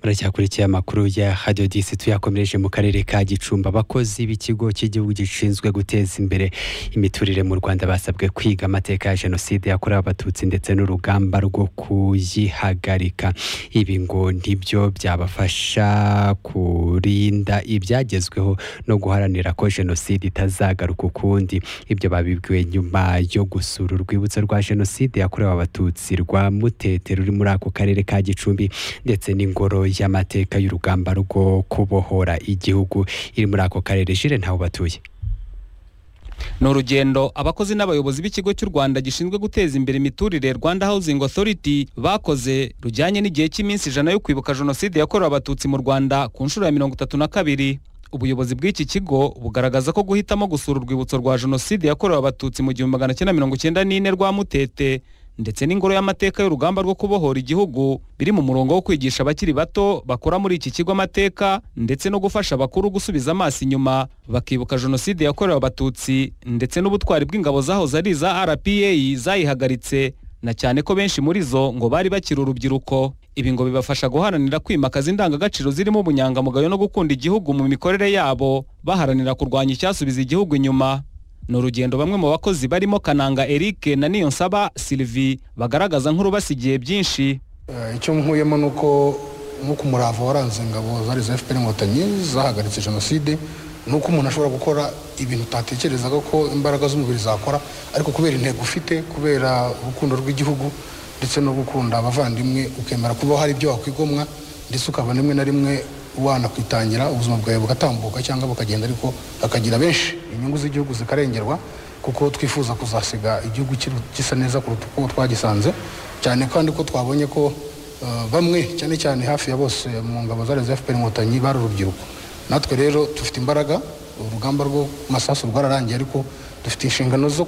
muracyakurikiye amakuru ya hadiyo disi tuyakomereje mu karere ka gicumbi abakozi b'ikigo cy'igihugu gishinzwe guteza imbere imiturire mu rwanda basabwe kwiga amateka ya jenoside yakorewe abatutsi ndetse n'urugamba rwo kuyihagarika ibi ngo nibyo byabafasha kurinda ibyagezweho no guharanira ko jenoside itazagaruka ukundi ibyo babibwiwe nyuma yo gusura urwibutso rwa jenoside yakorewe abatutsi rwa mutete ruri muri ako karere ka gicumbi ndetse n'ingoro y'amateka y'urugamba rwo kubohora igihugu iri muri ako karere jire ntawe batuye ni urugendo abakozi n'abayobozi b'ikigo cy'u rwanda gishinzwe guteza imbere imiturire rwanda housing authority bakoze rujyanye n'igihe cy'iminsi ijana yo kwibuka jenoside yakorewe abatutsi mu rwanda ku nshuro ya mirongo itatu na kabiri ubuyobozi bw'iki kigo bugaragaza ko guhitamo gusura urwibutso rwa jenoside yakorewe abatutsi mu gihumbi magana cyenda mirongo cyenda n'ine rwa mutete ndetse n'ingoro y'amateka y'urugamba rwo kubohora igihugu biri mu murongo wo kwigisha abakiri bato bakora muri iki kigo amateka ndetse no gufasha abakuru gusubiza amaso inyuma bakibuka jenoside yakorewe abatutsi ndetse n'ubutwari bw'ingabo zahoze ari iza rpa zayihagaritse na cyane ko benshi muri zo ngo bari bakiri urubyiruko ibi ngo bibafasha guharanira kwimakaza indangagaciro zirimo ubunyangamugayo no gukunda igihugu mu mikorere yabo baharanira kurwanya icyasubiza igihugu inyuma ni urugendo bamwe mu bakozi barimo kananga eric na niyonsaba sylvie bagaragaza nk'urubasigiye byinshi Eh, icyo nkuyemo ni uko nk'uko umurava waranze ingabo zari za fpr inkotanyi zahagaritse jenoside ni uko umuntu ashobora gukora ibintu utatekerezaga ko imbaraga z'umubiri zakora ariko kubera intego ufite kubera urukundo rw'igihugu ndetse no gukunda abavandimwe ukemera kuba hari ibyo wakwigomwa ndetse ukaba rimwe na rimwe wanakwitangira ubuzima bwawe bugatambuka cyangwa bukagenda ariko hakagira benshi inyungu z'igihugu zikarengerwa kuko twifuza kuzasiga igihugu kiri- gisa neza kuruta uko twagisanze cyane kandi ko twabonye ko eh, bamwe cyane cyane hafi ya bose mu ngabo zari za fpr inkotanyi bari urubyiruko natwe rero dufite imbaraga urugamba rwo masasu rwararangiye ariko dufite inshingano zo